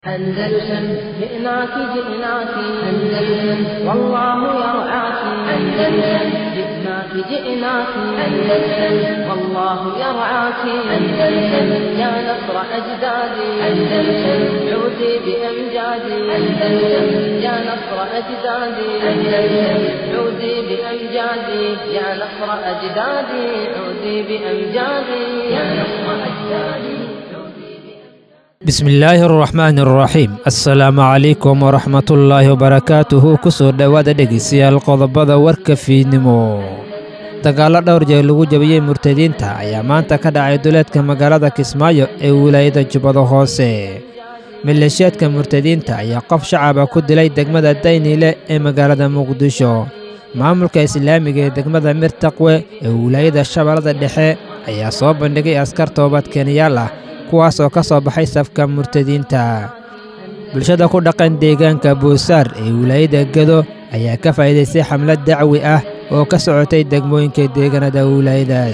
أندلسن جئناك جئناك أندلسن والله يرعاك أندلسن جئناك جئناك أندلسن والله يرعاك أندلسن يا نصر أجدادي أندلسن عودي بأمجادي أندلسن يا نصر أجدادي أندلسن عودي بأمجادي يا نصر أجدادي عودي بأمجادي يا نصر أجدادي bismillaahi araxmaani araxiim assalaamu calaykum waraxmatullaahi wabarakaatuhu kusoo dhowaada dhegeystayaal qodobada warka fiidnimo dagaallo dhowr jeer lagu jabiyey murtadiinta ayaa maanta ka dhacay duleedka magaalada kismaayo ee wilaayada jubbada hoose maleeshiyaadka murtadiinta ayaa qof shacaba ku dilay degmada daynile ee magaalada muqdisho maamulka islaamiga ee degmada mirtaqwe ee wilaayada shabeellada dhexe ayaa soo bandhigay askar toobad keenyaal ah kuwaas oo ka soo baxay safka murtadiinta bulshada ku dhaqan deegaanka buusaar ee wilaayada gedo ayaa ka faa'iidaystay xamlad dacwi ah oo ka socotay degmooyinka deegaanada wilaayadaas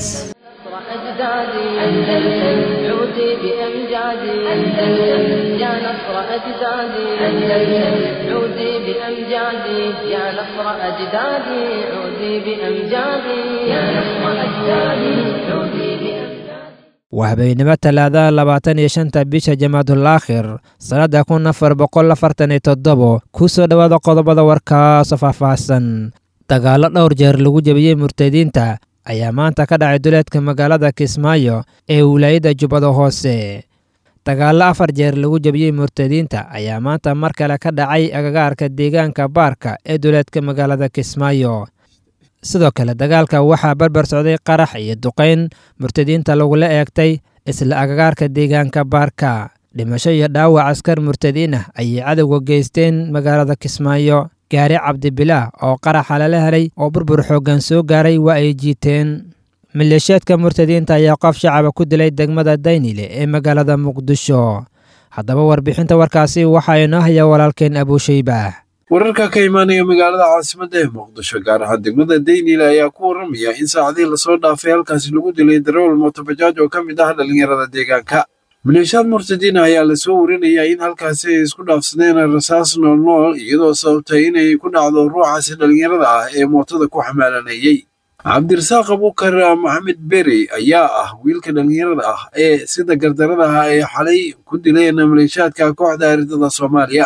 waa habeennimo talaadaha labaatan iyo shanta bisha jamaadul aakhir sannadda kun afar boqol afartan iyo toddobo ku soo dhowaada qodobada warkaasoo faahfaahsan dagaallo dhowr jeer lagu jebiyey murtadiinta ayaa maanta ka dhacay duleedka magaalada kismaayo ee wilaayada jubbada hoose dagaallo afar jeer lagu jebiyey murtadiinta ayaa maanta mar kale ka dhacay agagaarka deegaanka baarka ee duleedka magaalada kismaayo sidoo kale dagaalka waxaa barbar socday qarax iyo duqayn murtadiinta lagula eegtay isla agagaarka deegaanka baarka dhimasho iyo dhaawac askar murtadiin ah ayay cadowga geysteen magaalada kismaayo gaari cabdibilaah oo qaraxa lala helay oo burbur xooggan soo gaaray waa ay jiiteen maleeshiyaadka murtadiinta ayaa qof shacaba ku dilay degmada daynile ee magaalada muqdisho haddaba warbixinta warkaasi waxaa inoo haya walaalkeen abuushaybaah wararka ka imaanaya magaalada caasimadda ee muqdisho gaar ahaan degmada daynile ayaa ku warramaya in saacadihii lasoo dhaafay halkaasi lagu dilay darawal mootobajaaj oo ka mid ah dhallinyarada deegaanka maleeshiyaad murtadiina ayaa lasoo warinayaa in halkaasi ay isku dhaafsadeen rasaas noolnool iyadoo sababtay inay ku dhacdo ruuxaasi dhallinyarada ah ee mootada ku xamaalanayey cabdirasaaq abuukar maxamed berey ayaa ah wiilka dhallinyarada ah ee sida gardarada ah ay xalay ku dileen maleeshiyaadka kooxda aridada soomaaliya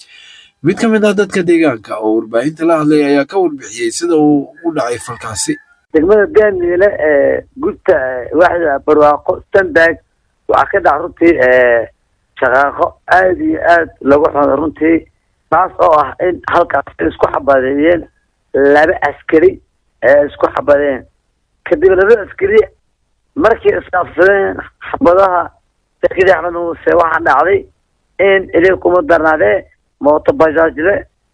mid ka mid ah dadka deegaanka oo warbaahinta la hadlay ayaa ka warbixiyey sida uu u dhacay falkaasi degmada daaniile ee gudta waaxda barwaaqo standag waxaa ka dhac runtii shaqaaqo aada iyo aad lagu xuno runtii taas oo ah in halkaas isku xabadeeyeen laba askari ee isku xabadeen kadib laba askari markii isqaafsadeen xabadaha sarkadii axmed muuse waxaa dhacday in ilig kuma darnaadee mooto bajaajle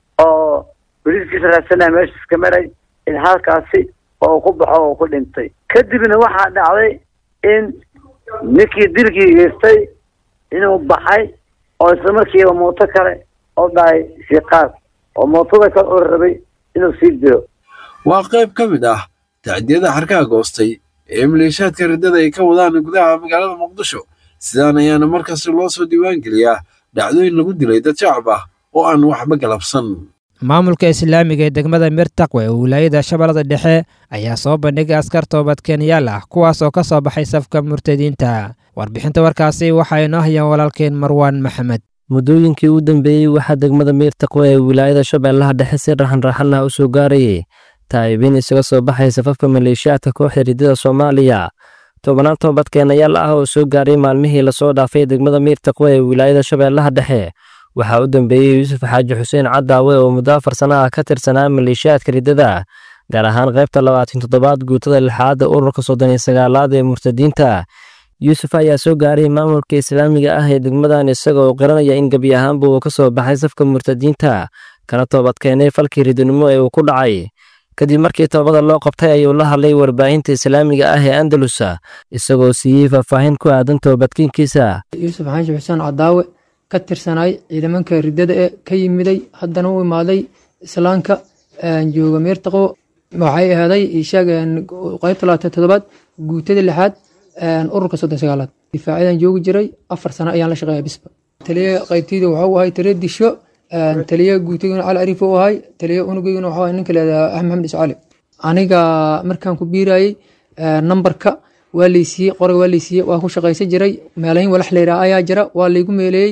oo boliiskiisa raadsanaya meesha iska maray in halkaasi oo ku baxo oo ku dhintay kadibna waxaa dhacday in ninkii dilkii geystay inuu baxay oo isla markiiba mooto kale oo dhahay siiqaad oo mootada kale oo rabay inuu sii dilo waa qayb ka mid ah tacdiyada xarkaha goostay ee maleeshiyaadka riddada ay ka wadaan gudaha magaalada muqdisho sidaan ayaana markasta loo soo diiwaangeliyaa dhacdooyin lagu dilay dad shacab ah oo aan waxba galabsan maamulka islaamiga ee degmada mirtaqwe ee wilaayada shabeellada dhexe ayaa soo bandhigay askar toobad keenyaal ah kuwaas oo ka soo baxay safka murtadiinta warbixinta warkaasi waxaa inoo hayaan walaalkeen marwaan maxamed muddooyinkii u dambeeyey waxaa degmada miirtaqwe ee wilaayada shabeellaha dhexe si raxanraxan ah u soo gaarayay taa'ibiin isaga soo baxay safafka maleeshiyaadka kooxda riddada soomaaliya tobannaan toobadkeenayaal ah oo soo gaaray maalmihii lasoo dhaafay degmada miirtaqwe ee wilaayada shabeellaha dhexe waxaa u dambeeyey yuusuf xaaji xuseen cadaawe oo muddo afar sana ah ka tirsanaa maleeshiyaadka riddada gaar ahaan qaybta labaatan toddobaad guutada lixaadda ururka soddon iyo sagaalaad ee murtadiinta yuusuf ayaa soo gaaray maamulka islaamiga ah ee degmadan isaga oo qiranaya in gebi ahaanba uu ka soo baxay safka murtadiinta kana toobadkeenay falkii ridinimo ee uu ku dhacay kadib markii toobada loo qabtay ayuu la hadlay warbaahinta islaamiga ah ee andalusa isagoo siiyey faahfaahin ku aadan toobadkiinkiisa yuusuf xaaji xuseen cadaawe ka tirsanaay ciidamanka riddada ee ka yimiday haddana u imaaday islaamka jooga meertaqo waxay ahaaday ishaag qaybta labaatan toddobaad guutada lixaad ururka soddon sagaalaad difaacadan joogi jiray afar sano ayaan la shaqeeya bisba taliye qaybtayda waxuu ahay taliye disho taliye guutigana cali ariif u ahay taliye unugeygana waxuu ahay ninka leedaha axmed maxamed iscali aniga markaan ku biirayey nambarka waa laysiiyey qoray waa laysiiyey waa ku shaqaysan jiray meelahin walax layidhaha ayaa jira waa laygu meeleeyey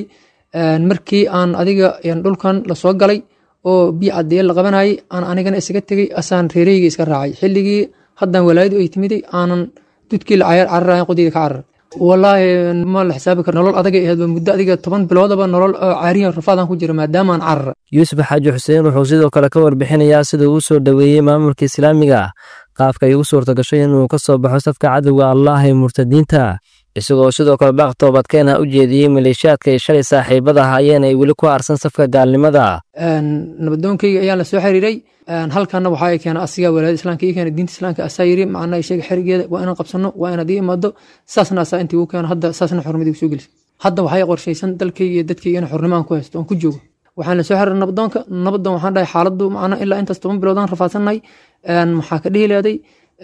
markii aan adiga dhulkan lasoo galay oo biyo caddeeye la qabanayay aan anigana isaga tegey asaan reereyga iska raacay xilligii haddaan walaayadu ay timiday aanan dudkii la cayaar cararayan qodiyda ka carar walaahi ma la xisaabi karo nolol adagay ahayd muddo adiga toban biloodaba nolol caariyan rafaadaan ku jira maadaama aan carar yuusuf xaaji xuseen wuxuu sidoo kale ka warbixinayaa sida uu soo dhoweeyey maamulka islaamiga qaabka ay ugu suurta gashay inuu ka soo baxo safka cadowga allah ee murtadiinta isagoo sidoo kale baaq toobadkeena u jeediyey maleeshiyaadka ay shalay saaxiibada ahaayeen ay weli ku aarsan safka gaalnimada nabadoonkayga ayaan la soo xiriiray halkana waxaa keena asiga walaayada islaamka ii keena diinta islaamka asaa yiri macnaa sheega xerigeeda waa inaan qabsano waa inaad ii imaado saasna asaa intii uu keeno hadda saasna xurnimadii soo gelisay hadda waxay qorshaysan dalkayga iyo dadkayga in xurnimaan ku haysto oon ku joogo waxaan la soo xiriiray nabadoonka nabadoon waxaan dhahay xaaladdu macnaa ilaa intaas toban biloodaan rafaadsannahay maxaa ka dhihi leeday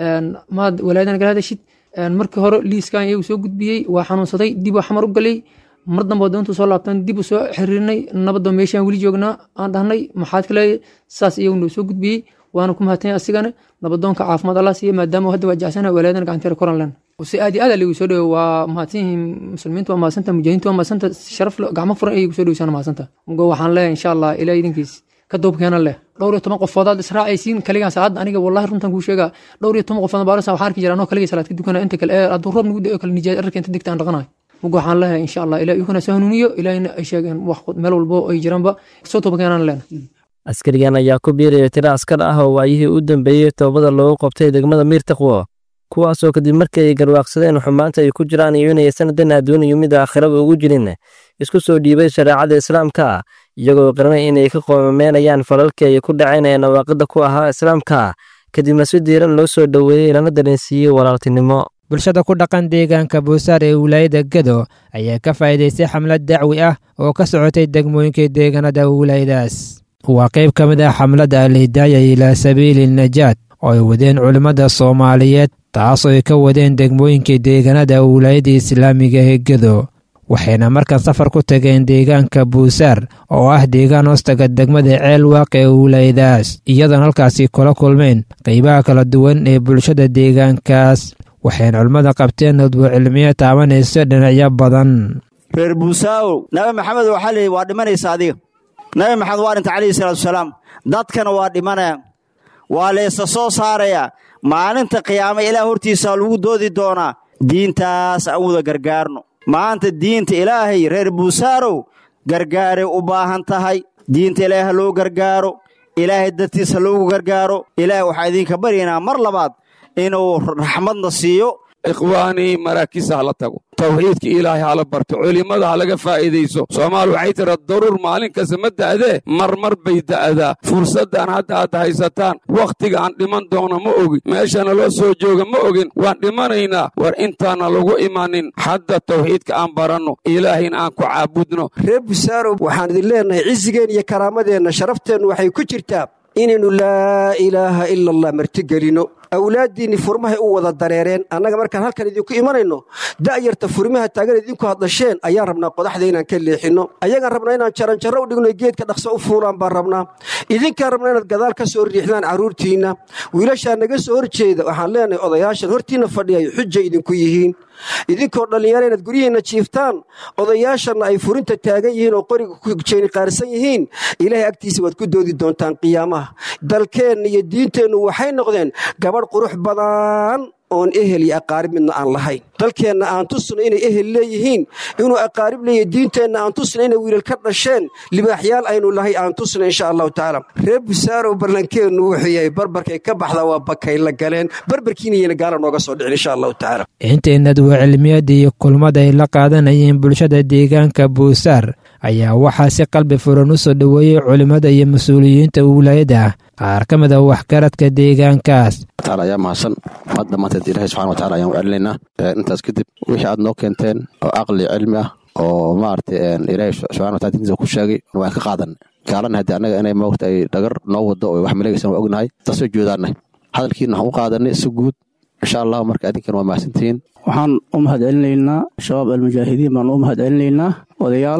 maad walaayadan gala hadashid markii hore liiskan iyagu soo gudbiyey waa xanuunsaday dib waa xamar u galay mar dambe doontu soo laabtaan dib u soo xiriirnay nabadoo meeshaan weli joognaa aan dhahnay maxaad kale saas iyagu noo soo gudbiyey waana ku mahadtanya asigana nabadoonka caafimaad allah siiya maadaama hadda waa jecsana walaayadan gacanteera koran len si aad iyo aad ligu soo dhowo waa mahadsan yihiin muslimiintu waa mahadsanta mujaahidiintu waa mahadsanta sharaf gacmo furan ayay gu soo dhoweysana mahadsanta mugo waxaan leeyahay insha allah ilaa idinkiis ka duubkeena leh dhowr iyo toban qofoodaad israacaysiin kaligaan saacadda aniga wallahi runtan kuu sheegaa dhowr iyo toban qofood baarasa waxaan arki jira anoo kaligay salaad ka dukana inta kale ee hadduu roob nagu da'o kale nijaad arka inta digta aan dhaqanayo mugo waxaan leeyahay insha allah ilaa iyaguna soo hanuuniyo ilaahina ay sheegeen wax meel walbo ay jiraanba soo toobakeenaan leena askarigan ayaa ku biiraya tiro askar ah oo waayihii u dambeeyey toobada loogu qabtay degmada miirtaqwo kuwaasoo kadib markii ay garwaaqsadeen xumaanta ay ku jiraan iyo inay sanadan adduuniyo mid aakhiraba ugu jirin isku soo dhiibay shareecada islaamka iyagoo qiranay inay ka qoomameenayaan falalkii ay ku dhaceen ee nawaaqida ku ahaa islaamka kadibna si diiran loo soo dhoweeyey lana dareensiiyey walaaltinimo bulshada ku dhaqan deegaanka buusaar ee wilaayada gedo ayaa ka faa'iidaystay xamlad dacwi ah oo ka socotay degmooyinka deegaanada wilaayadaas waa qayb ka mid ah xamladda alhidaaya ilaa sabiili najaat oo ay wadeen culimmada soomaaliyeed taasoo ay ka wadeen degmooyinka deegaanada wilaayada islaamiga ee gedo waxayna markan safar ku tageen deegaanka buusaar oo ah deegaan hoostaga degmada ceel waaq ee wilaayadaas iyadoona halkaasi kula kulmeen qaybaha kala duwan ee bulshada deegaankaas waxayna culimmada qabteen nudbo cilmiyo taabanayso dhinacyo badan reer buusaawow nabi maxamed waxaa leeyay waa dhimanaysa adiga nabi maxamed waa dhinta calayhi salaatuasalaam dadkana waa dhimanaya waa laysa soo saarayaa maalinta qiyaama ilaah hortiisaa lagu doodi doonaa diintaas aan wada gargaarno maanta diinta ilaahay reer buusaarow gargaaray u baahan tahay diinta ilaahay ha loo gargaaro ilaahay dartiis ha loogu gargaaro ilaahay waxaa idinka baryaynaa mar labaad inuu raxmadna siiyo ikhwaanii maraakiista hala tago tawxiidka ilaahay hala barto culimmada ha laga faa'iidayso soomaal waxay tira daruur maalin kasta ma da'dee marmar bay da'daa fursaddan hadda aad haysataan wakhtiga aan dhiman doono ma ogin meeshana loo soo jooga ma ogin waan dhimanaynaa war intaana lagu imanin hadda tawxiidka aan baranno ilaahayna aan ku caabudno reer busaarow waxaan idin leennahay cisigeen iyo karaamadeenna sharafteennu waxay ku jirtaa inaynu laa ilaaha ila allah martigelinno awlaaddiinni furmahay u wada dareereen annaga markaan halkan idinku imanayno da'yarta furmaha taagan idinku hadlasheen ayaan rabnaa qodaxda inaan ka leexinno ayagaan rabnaa inaan jaranjarro u dhigno geedka dhaqso u fuulaan baan rabnaa idinkaan rabnaa inaad gadaal ka soo riixdaan carruurtiinna wiilashaa naga soo horjeeda waxaan leenahay odayaashan hortiinna fadhiyay xujay idinku yihiin idinkoo dhallinyaro inaad guryihiinna jiiftaan odayaashanna ay furinta taagan yihiin oo qoriga ku jeeni qaarsan yihiin ilaahay agtiisa waad ku doodi doontaan qiyaamaha dalkeenna iyo diinteennu waxay noqdeen gabadh qurux badan oon ehel iyo aqaarib midna aan lahayn dalkeenna aan tusno inay ehel leeyihiin inuu aqaarib leeyahy diinteenna aan tusno inay wiilal ka dhasheen libaaxyaal aynu lahay aan tusno insha allahu tacaala reer busaarow ballankeennu wuxuu yahay barbarkay ka baxda waa bakay la galeen barbarkiinayana gaala nooga soo dhicin insha allahu tacaala intaynad waa cilmiyada iyo kulmada ay la qaadanayeen bulshada deegaanka buusaar ayaa waxaa si qalbi furan u soo dhoweeyey culimmada iyo mas-uuliyiinta wilaayada qaar ka mid a waxgaradka deegaankaas ayaa mahadsan mad dhammaanteed ilahay subxana watacala ayaan u celinaynaa intaas kadib wixii aad noo keenteen oo aqli cilmi ah oo maaragtay ilaahay subxana watala dintiisa ku sheegay waan ka qaadan gaalana haddii annaga inay moogta ay dhagar noo wado oo wax maleegaysan waa ognahay taasoo joodaanay hadalkiina waxaan u qaadanay si guud insha allahu marka adinkan waa mahadsantihiin waxaan u mahad celinaynaa shabaab almujaahidiin baan u mahad celinaynaa odayaalka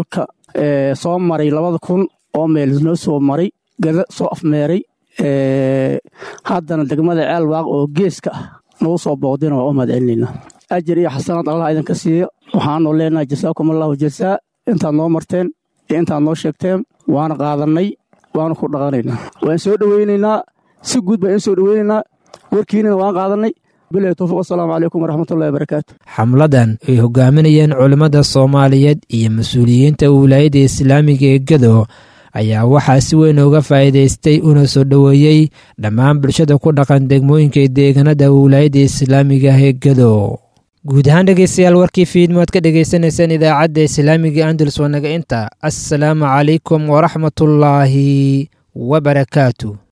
soo maray labada kun oo meel noo soo maray gada soo afmeeray haddana degmada ceelwaaq oo geeska ah nagu soo booqdina waa u mahad celinaynaa ajar iyo xasanaad allah idinka siiya waxaanu leenahay jasaakum allahu jasaa intaad noo marteen iyo intaad noo sheegteen waana qaadannay waana ku dhaqanaynaa waan soo dhoweynaynaa si guud baan in soo dhoweynaynaa warkiinina waan qaadannay bilahi towfiq wasalaamu calaykum waraxmatullahi wabarakaatu xamladan ay hogaaminayeen culimmada soomaaliyeed iyo mas-uuliyiinta wilaayadda islaamiga ee gado ayaa waxaa si weyn uga faa'iidaystay una soo dhoweeyey dhammaan bulshada ku dhaqan degmooyinka deegaanada wilaayadda islaamiga ah ee gado guud ahaan dhegeystayaal warkii fiidmo aad ka dhegaysanaysaan idaacadda islaamiga andalus wanaga inta assalaamu calaykum waraxmatullaahi wabarakaatu